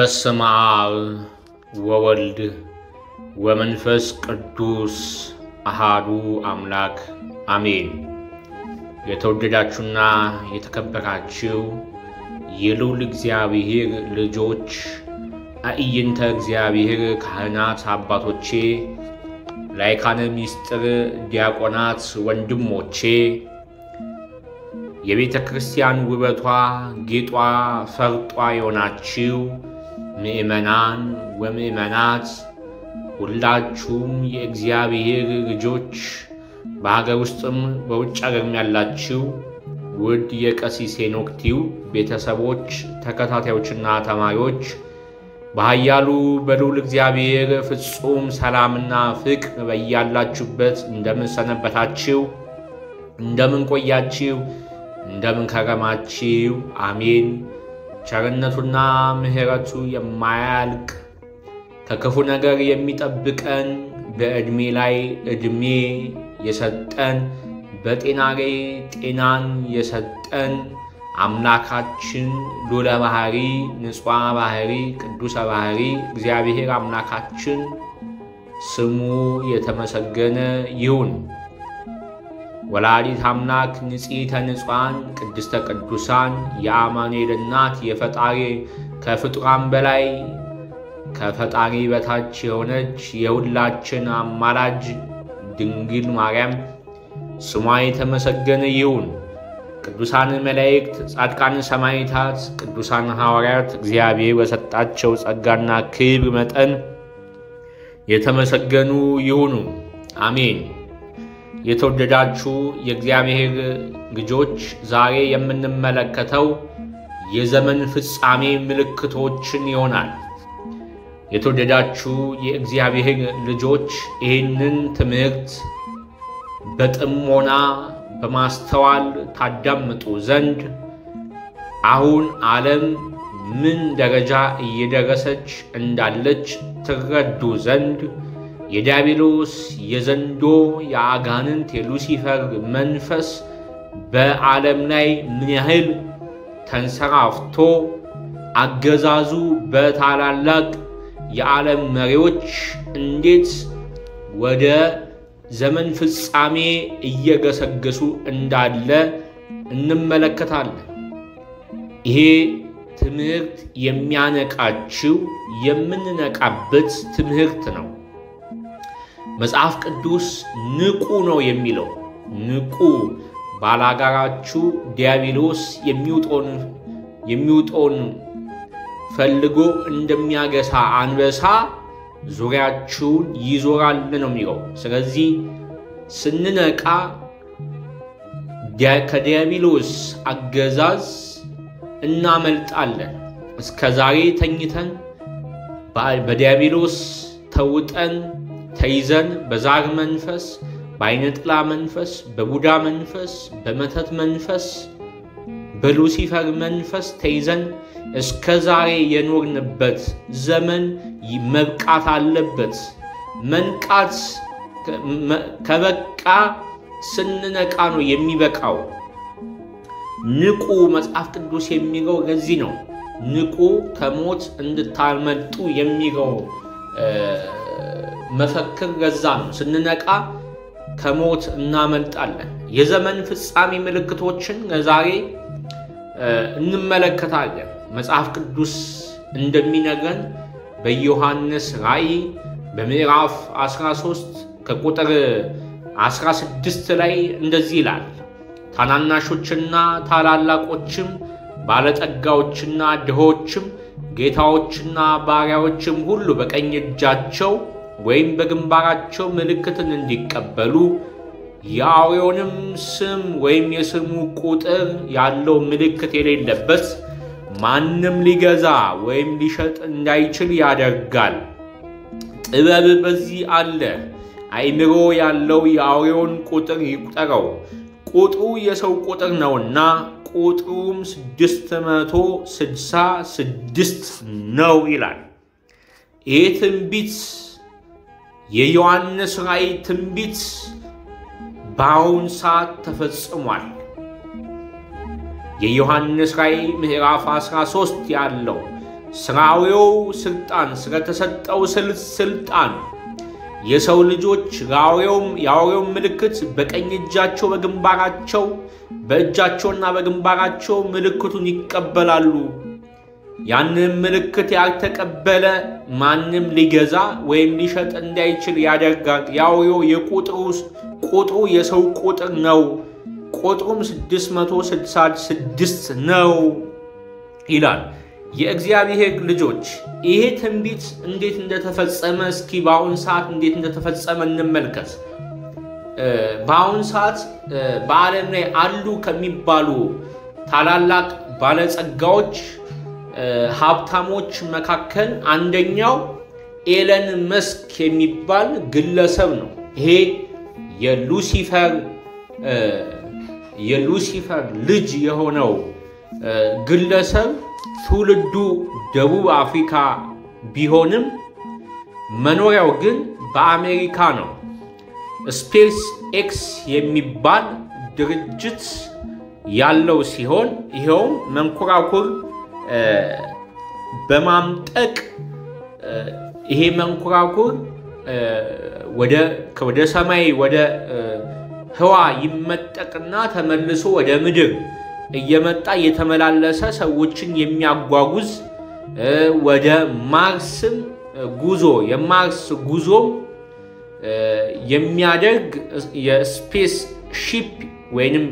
በስመ አብ ወወልድ ወመንፈስ ቅዱስ አሃዱ አምላክ አሜን። የተወደዳችሁና የተከበራችሁ የልዑል እግዚአብሔር ልጆች አእይንተ እግዚአብሔር ካህናት አባቶቼ፣ ላይካነ ምስጢር ዲያቆናት ወንድሞቼ የቤተ ክርስቲያን ውበቷ ጌጧ ፈርጧ የሆናችሁ ምእመናን ወምእመናት ሁላችሁም የእግዚአብሔር ልጆች በሀገር ውስጥም በውጭ ሀገርም ያላችሁ ውድ የቀሲስ ሄኖክ ቲዩብ ቤተሰቦች፣ ተከታታዮችና ተማሪዎች በኃያሉ በልዑል እግዚአብሔር ፍጹም ሰላምና ፍቅር በያላችሁበት እንደምን ሰነበታችሁ? እንደምን ቆያችሁ? እንደምን ከረማችሁ? አሜን። ቸርነቱና ምሕረቱ የማያልቅ ከክፉ ነገር የሚጠብቀን በዕድሜ ላይ ዕድሜ የሰጠን በጤና ላይ ጤናን የሰጠን አምላካችን ሉለ ባሕሪ ንጹሐ ባሕሪ ቅዱሰ ባሕሪ እግዚአብሔር አምላካችን ስሙ የተመሰገነ ይሁን። ወላዲት አምላክ ንጽሕተ ንጹሐን ቅድስተ ቅዱሳን የአማኑኤል እናት የፈጣሪ ከፍጡራን በላይ ከፈጣሪ በታች የሆነች የሁላችን አማላጅ ድንግል ማርያም ስሟ የተመሰገነ ይሁን። ቅዱሳን መላእክት፣ ጻድቃን ሰማዕታት፣ ቅዱሳን ሐዋርያት እግዚአብሔር በሰጣቸው ጸጋና ክብር መጠን የተመሰገኑ ይሁኑ። አሜን። የተወደዳችሁ የእግዚአብሔር ልጆች ዛሬ የምንመለከተው የዘመን ፍጻሜ ምልክቶችን ይሆናል። የተወደዳችሁ የእግዚአብሔር ልጆች ይህንን ትምህርት በጥሞና በማስተዋል ታዳምጡ ዘንድ አሁን ዓለም ምን ደረጃ እየደረሰች እንዳለች ትረዱ ዘንድ የዲያብሎስ የዘንዶ የአጋንንት የሉሲፈር መንፈስ በዓለም ላይ ምን ያህል ተንሰራፍቶ አገዛዙ በታላላቅ የዓለም መሪዎች እንዴት ወደ ዘመን ፍጻሜ እየገሰገሱ እንዳለ እንመለከታለን። ይሄ ትምህርት የሚያነቃችው የምንነቃበት ትምህርት ነው። መጽሐፍ ቅዱስ ንቁ ነው የሚለው። ንቁ ባላጋራችሁ ዲያብሎስ የሚውጠውን ፈልጎ እንደሚያገሳ አንበሳ ዙሪያችሁን ይዞራል ነው የሚለው። ስለዚህ ስንነቃ ከዲያብሎስ አገዛዝ እናመልጣለን። እስከ ዛሬ ተኝተን በዲያብሎስ ተውጠን ተይዘን በዛር መንፈስ፣ በዓይነ ጥላ መንፈስ፣ በቡዳ መንፈስ፣ በመተት መንፈስ፣ በሉሲፈር መንፈስ ተይዘን እስከ ዛሬ የኖርንበት ዘመን መብቃት አለበት። መንቃት ከበቃ ስንነቃ ነው የሚበቃው። ንቁ መጽሐፍ ቅዱስ የሚለው ለዚህ ነው። ንቁ ከሞት እንድታመልጡ የሚለው መፈክር ገዛ ነው። ስንነቃ ከሞት እናመልጣለን። የዘመን ፍጻሜ ምልክቶችን ለዛሬ እንመለከታለን። መጽሐፍ ቅዱስ እንደሚነግረን በዮሐንስ ራእይ በምዕራፍ 13 ከቁጥር 16 ላይ እንደዚህ ይላል፣ ታናናሾችና ታላላቆችም ባለጠጋዎችና ድሆችም ጌታዎችና ባሪያዎችም ሁሉ በቀኝ እጃቸው ወይም በግንባራቸው ምልክትን እንዲቀበሉ የአውሬውንም ስም ወይም የስሙ ቁጥር ያለው ምልክት የሌለበት ማንም ሊገዛ ወይም ሊሸጥ እንዳይችል ያደርጋል። ጥበብ በዚህ አለ። አእምሮ ያለው የአውሬውን ቁጥር ይቁጠረው፣ ቁጥሩ የሰው ቁጥር ነውና ቁጥሩም ስድስት መቶ ስድሳ ስድስት ነው ይላል። ይህ ትንቢት የዮሐንስ ራእይ ትንቢት በአሁን ሰዓት ተፈጽሟል። የዮሐንስ ራእይ ምዕራፍ 13 ያለው ስራዊው ስልጣን ስለተሰጠው ስልጣን የሰው ልጆች የአውሬው ምልክት በቀኝ እጃቸው በግንባራቸው በእጃቸውና በግንባራቸው ምልክቱን ይቀበላሉ። ያንን ምልክት ያልተቀበለ ማንም ሊገዛ ወይም ሊሸጥ እንዳይችል ያደርጋል። የአውሬው ቁጥሩ የሰው ቁጥር ነው። ቁጥሩም 666 ነው ይላል። የእግዚአብሔር ልጆች ይሄ ትንቢት እንዴት እንደተፈጸመ እስኪ በአሁን ሰዓት እንዴት እንደተፈጸመ እንመልከት። በአሁን ሰዓት በዓለም ላይ አሉ ከሚባሉ ታላላቅ ባለጸጋዎች ሀብታሞች መካከል አንደኛው ኤለን መስክ የሚባል ግለሰብ ነው። ይሄ የሉሲፈር የሉሲፈር ልጅ የሆነው ግለሰብ ትውልዱ ደቡብ አፍሪካ ቢሆንም መኖሪያው ግን በአሜሪካ ነው። ስፔስ ኤክስ የሚባል ድርጅት ያለው ሲሆን ይኸውም መንኮራኩር በማምጠቅ ይሄ መንኮራኩር ወደ ሰማይ ወደ ህዋ ይመጠቅና ተመልሶ ወደ ምድር እየመጣ እየተመላለሰ ሰዎችን የሚያጓጉዝ ወደ ማርስም ጉዞ የማርስ ጉዞም የሚያደርግ የስፔስ ሺፕ ወይንም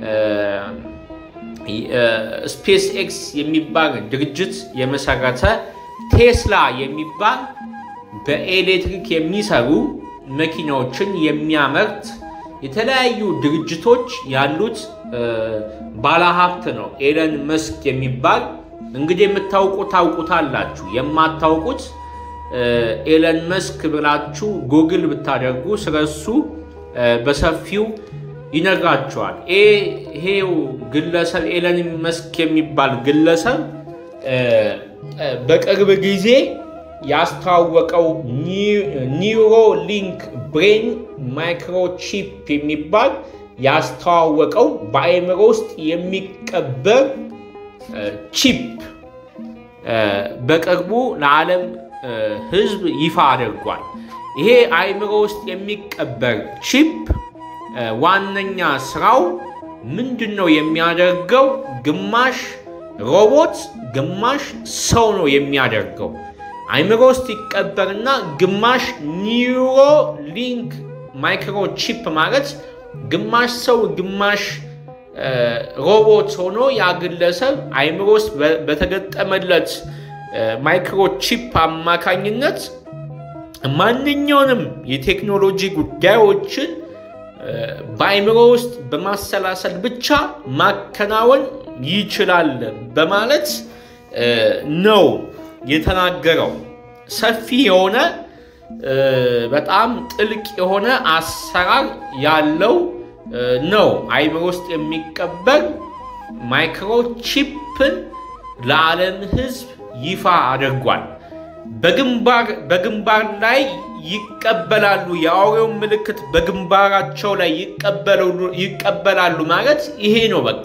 ስፔስ ኤክስ የሚባል ድርጅት የመሰረተ ቴስላ የሚባል በኤሌክትሪክ የሚሰሩ መኪናዎችን የሚያመርት የተለያዩ ድርጅቶች ያሉት ባለሀብት ነው። ኤለን መስክ የሚባል እንግዲህ የምታውቁት ታውቁታላችሁ። የማታውቁት ኤለን መስክ ብላችሁ ጉግል ብታደርጉ ስለሱ በሰፊው ይነግራቸዋል። ይሄው ግለሰብ ኤለን መስክ የሚባል ግለሰብ በቅርብ ጊዜ ያስተዋወቀው ኒውሮ ሊንክ ብሬን ማይክሮቺፕ የሚባል ያስተዋወቀው በአእምሮ ውስጥ የሚቀበር ቺፕ በቅርቡ ለዓለም ሕዝብ ይፋ አድርጓል። ይሄ አእምሮ ውስጥ የሚቀበር ቺፕ ዋነኛ ስራው ምንድን ነው የሚያደርገው? ግማሽ ሮቦት ግማሽ ሰው ነው የሚያደርገው። አእምሮ ውስጥ ይቀበርና ግማሽ ኒውሮ ሊንክ ማይክሮቺፕ ማለት ግማሽ ሰው ግማሽ ሮቦት ሆኖ ያ ግለሰብ አእምሮ ውስጥ በተገጠመለት ማይክሮቺፕ አማካኝነት ማንኛውንም የቴክኖሎጂ ጉዳዮችን በአእምሮ ውስጥ በማሰላሰል ብቻ ማከናወን ይችላል በማለት ነው የተናገረው። ሰፊ የሆነ በጣም ጥልቅ የሆነ አሰራር ያለው ነው። አእምሮ ውስጥ የሚቀበር ማይክሮቺፕን ለዓለም ሕዝብ ይፋ አድርጓል። በግንባር ላይ ይቀበላሉ። የአውሬውን ምልክት በግንባራቸው ላይ ይቀበላሉ ማለት ይሄ ነው። በቃ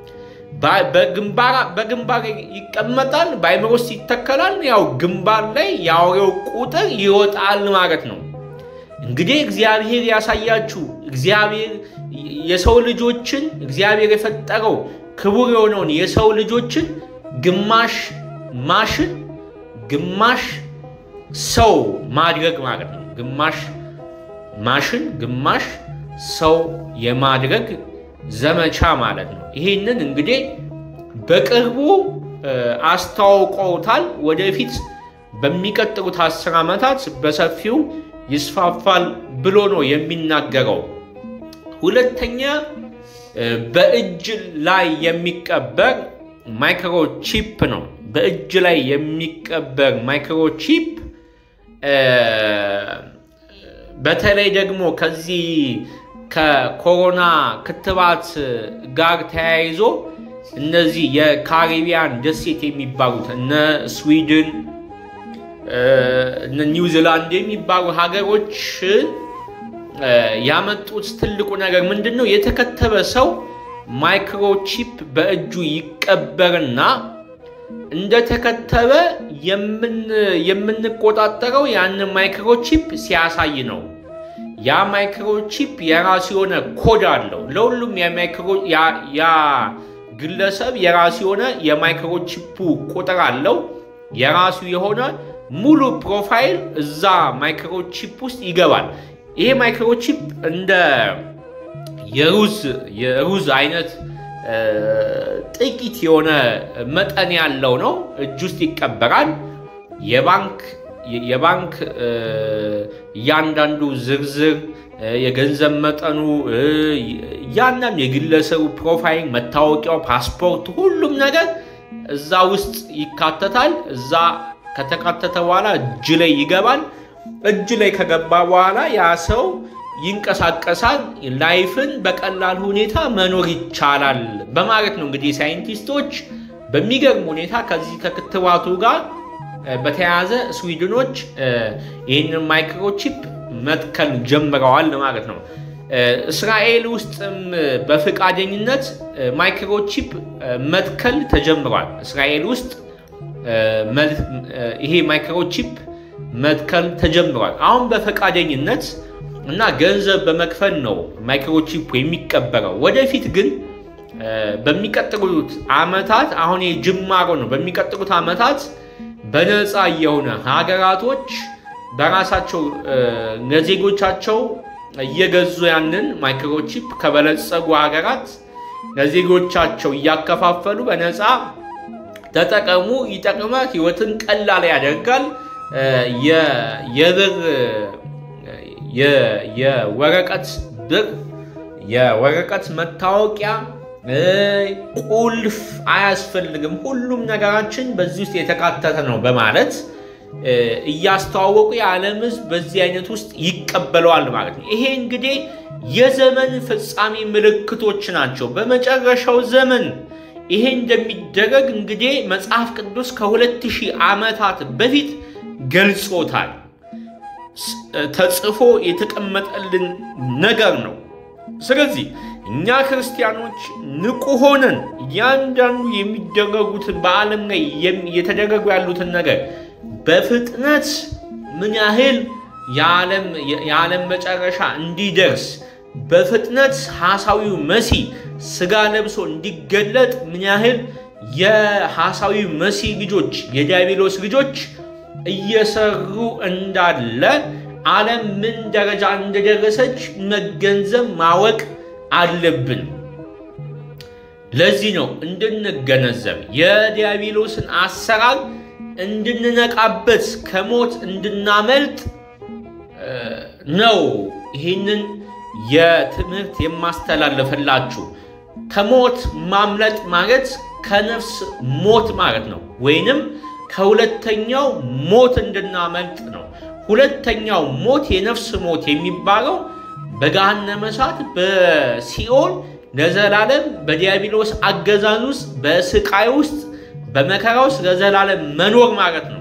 በግንባር ይቀመጣል፣ በአእምሮ ውስጥ ይተከላል። ያው ግንባር ላይ የአውሬው ቁጥር ይወጣል ማለት ነው። እንግዲህ እግዚአብሔር ያሳያችሁ። እግዚአብሔር የሰው ልጆችን እግዚአብሔር የፈጠረው ክቡር የሆነውን የሰው ልጆችን ግማሽ ማሽን ግማሽ ሰው ማድረግ ማለት ነው። ግማሽ ማሽን ግማሽ ሰው የማድረግ ዘመቻ ማለት ነው። ይህንን እንግዲህ በቅርቡ አስተዋውቀውታል። ወደፊት በሚቀጥሉት አስር ዓመታት በሰፊው ይስፋፋል ብሎ ነው የሚናገረው። ሁለተኛ በእጅ ላይ የሚቀበር ማይክሮቺፕ ነው። በእጅ ላይ የሚቀበር ማይክሮቺፕ በተለይ ደግሞ ከዚህ ከኮሮና ክትባት ጋር ተያይዞ እነዚህ የካሪቢያን ደሴት የሚባሉት እነ ስዊድን እነ ኒውዚላንድ የሚባሉ ሀገሮች ያመጡት ትልቁ ነገር ምንድን ነው? የተከተበ ሰው ማይክሮቺፕ በእጁ ይቀበርና እንደተከተበ የምንቆጣጠረው ያንን ማይክሮቺፕ ሲያሳይ ነው። ያ ማይክሮቺፕ የራሱ የሆነ ኮድ አለው። ለሁሉም ያ ግለሰብ የራሱ የሆነ የማይክሮቺፑ ቁጥር አለው። የራሱ የሆነ ሙሉ ፕሮፋይል እዛ ማይክሮቺፕ ውስጥ ይገባል። ይሄ ማይክሮቺፕ እንደ የሩዝ አይነት ጥቂት የሆነ መጠን ያለው ነው። እጅ ውስጥ ይቀበራል። የባንክ የባንክ እያንዳንዱ ዝርዝር የገንዘብ መጠኑ እያንዳንዱ የግለሰቡ ፕሮፋይል፣ መታወቂያው፣ ፓስፖርት፣ ሁሉም ነገር እዛ ውስጥ ይካተታል። እዛ ከተካተተ በኋላ እጅ ላይ ይገባል። እጅ ላይ ከገባ በኋላ ያ ሰው ይንቀሳቀሳል። ላይፍን በቀላል ሁኔታ መኖር ይቻላል በማለት ነው እንግዲህ ሳይንቲስቶች በሚገርም ሁኔታ ከዚህ ከክትባቱ ጋር በተያያዘ ስዊድኖች ይህንን ማይክሮቺፕ መትከል ጀምረዋል ማለት ነው። እስራኤል ውስጥም በፈቃደኝነት ማይክሮቺፕ መትከል ተጀምሯል። እስራኤል ውስጥ ይሄ ማይክሮቺፕ መትከል ተጀምሯል። አሁን በፈቃደኝነት እና ገንዘብ በመክፈል ነው ማይክሮቺፕ የሚቀበረው። ወደፊት ግን በሚቀጥሉት ዓመታት አሁን ጅማሮ ነው። በሚቀጥሉት ዓመታት በነፃ የሆነ ሀገራቶች በራሳቸው ለዜጎቻቸው እየገዙ ያንን ማይክሮቺፕ ከበለጸጉ ሀገራት ለዜጎቻቸው እያከፋፈሉ በነፃ ተጠቀሙ፣ ይጠቅማል፣ ህይወትን ቀላል ያደርጋል። የብር የወረቀት ብር የወረቀት መታወቂያ ቁልፍ አያስፈልግም፣ ሁሉም ነገራችን በዚህ ውስጥ የተካተተ ነው በማለት እያስተዋወቁ የዓለም ሕዝብ በዚህ አይነት ውስጥ ይቀበለዋል ማለት ነው። ይሄ እንግዲህ የዘመን ፍጻሜ ምልክቶች ናቸው። በመጨረሻው ዘመን ይሄ እንደሚደረግ እንግዲህ መጽሐፍ ቅዱስ ከሁለት ሺህ ዓመታት በፊት ገልጾታል። ተጽፎ የተቀመጠልን ነገር ነው። ስለዚህ እኛ ክርስቲያኖች ንቁ ሆነን እያንዳንዱ የሚደረጉትን በዓለም ላይ የተደረጉ ያሉትን ነገር በፍጥነት ምን ያህል የዓለም መጨረሻ እንዲደርስ በፍጥነት ሐሳዊው መሲህ ስጋ ለብሶ እንዲገለጥ ምን ያህል የሐሳዊው መሲህ ልጆች የዲያብሎስ ልጆች እየሰሩ እንዳለ ዓለም ምን ደረጃ እንደደረሰች መገንዘብ ማወቅ አለብን። ለዚህ ነው እንድንገነዘብ የዲያብሎስን አሰራር እንድንነቃበት ከሞት እንድናመልጥ ነው ይህንን የትምህርት የማስተላለፍላችሁ። ከሞት ማምለጥ ማለት ከነፍስ ሞት ማለት ነው፣ ወይንም ከሁለተኛው ሞት እንድናመልጥ ነው። ሁለተኛው ሞት የነፍስ ሞት የሚባለው በገሃነመ እሳት በሲኦል ለዘላለም በዲያብሎስ አገዛዝ ውስጥ በስቃይ ውስጥ በመከራ ውስጥ ለዘላለም መኖር ማለት ነው።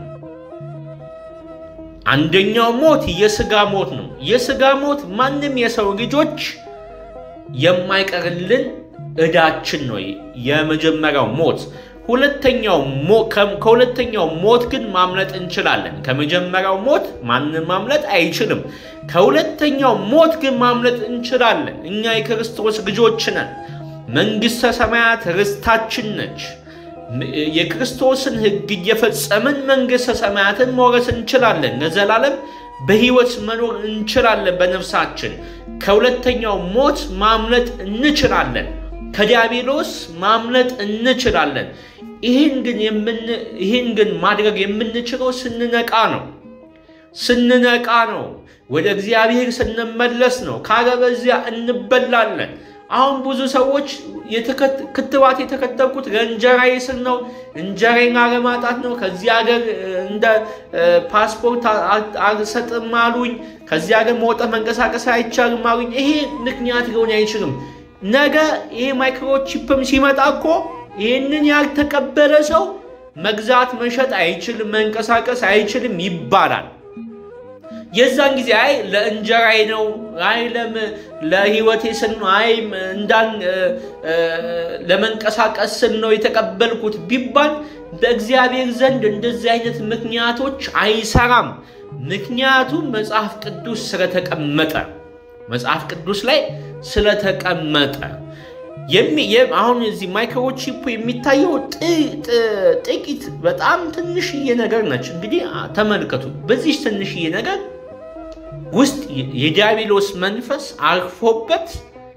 አንደኛው ሞት የስጋ ሞት ነው። የስጋ ሞት ማንም የሰው ልጆች የማይቀርልን ዕዳችን ነው የመጀመሪያው ሞት። ሁለተኛው ከሁለተኛው ሞት ግን ማምለጥ እንችላለን። ከመጀመሪያው ሞት ማንም ማምለጥ አይችልም። ከሁለተኛው ሞት ግን ማምለጥ እንችላለን። እኛ የክርስቶስ ልጆች ነን። መንግሥተ ሰማያት ርስታችን ነች። የክርስቶስን ሕግ እየፈጸምን መንግሥተ ሰማያትን መውረስ እንችላለን። ለዘላለም በሕይወት መኖር እንችላለን። በነፍሳችን ከሁለተኛው ሞት ማምለጥ እንችላለን። ከዲያብሎስ ማምለጥ እንችላለን። ይህን ግን ይህን ግን ማድረግ የምንችለው ስንነቃ ነው። ስንነቃ ነው። ወደ እግዚአብሔር ስንመለስ ነው። ካለበዚያ እንበላለን። አሁን ብዙ ሰዎች ክትባት የተከተብኩት ለእንጀራዬ ስል ነው፣ እንጀራዬን አለማጣት ነው፣ ከዚህ ሀገር እንደ ፓስፖርት አልሰጥም አሉኝ፣ ከዚህ ሀገር መውጣት መንቀሳቀስ አይቻልም አሉኝ። ይሄ ምክንያት ሊሆን አይችልም። ነገ ይሄ ማይክሮቺፕም ሲመጣ እኮ ይህንን ያልተቀበለ ሰው መግዛት መሸጥ አይችልም፣ መንቀሳቀስ አይችልም ይባላል። የዛን ጊዜ አይ ለእንጀራዬ ነው፣ አይ ለህይወቴ ስል ነው፣ አይ እንዳን ለመንቀሳቀስ ስል ነው የተቀበልኩት ቢባል በእግዚአብሔር ዘንድ እንደዚህ አይነት ምክንያቶች አይሰራም። ምክንያቱም መጽሐፍ ቅዱስ ስለተቀመጠ መጽሐፍ ቅዱስ ላይ ስለተቀመጠ አሁን እዚህ ማይክሮቺፕ የሚታየው ጥቂት በጣም ትንሽዬ ነገር ነች። እንግዲህ ተመልከቱ። በዚህ ትንሽዬ ነገር ውስጥ የዲያብሎስ መንፈስ አርፎበት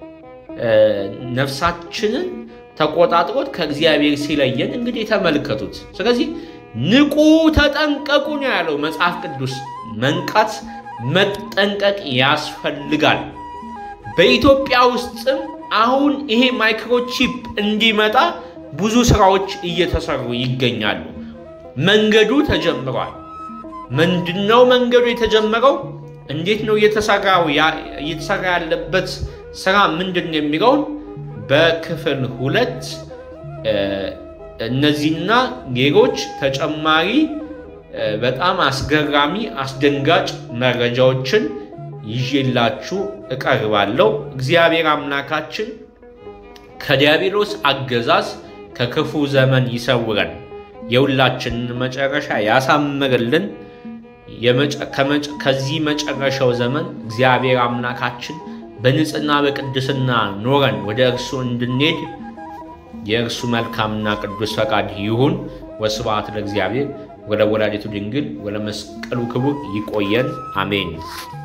ነፍሳችንን ተቆጣጥሮት ከእግዚአብሔር ሲለየን እንግዲህ ተመልከቱት። ስለዚህ ንቁ፣ ተጠንቀቁ ነው ያለው መጽሐፍ ቅዱስ። መንቃት፣ መጠንቀቅ ያስፈልጋል። በኢትዮጵያ ውስጥም አሁን ይሄ ማይክሮቺፕ እንዲመጣ ብዙ ስራዎች እየተሰሩ ይገኛሉ። መንገዱ ተጀምሯል። ምንድነው መንገዱ የተጀመረው? እንዴት ነው እየተሰራው እየተሰራ ያለበት ስራ ምንድን ነው የሚለውን በክፍል ሁለት እነዚህና ሌሎች ተጨማሪ በጣም አስገራሚ አስደንጋጭ መረጃዎችን ይዤላችሁ እቀርባለሁ። እግዚአብሔር አምላካችን ከዲያብሎስ አገዛዝ ከክፉ ዘመን ይሰውረን፣ የሁላችንን መጨረሻ ያሳምርልን። ከዚህ መጨረሻው ዘመን እግዚአብሔር አምላካችን በንጽህና በቅድስና ኖረን ወደ እርሱ እንድንሄድ የእርሱ መልካምና ቅዱስ ፈቃድ ይሁን። ወስብሐት ለእግዚአብሔር ወለወላዲቱ ድንግል ወለመስቀሉ ክቡር። ይቆየን። አሜን።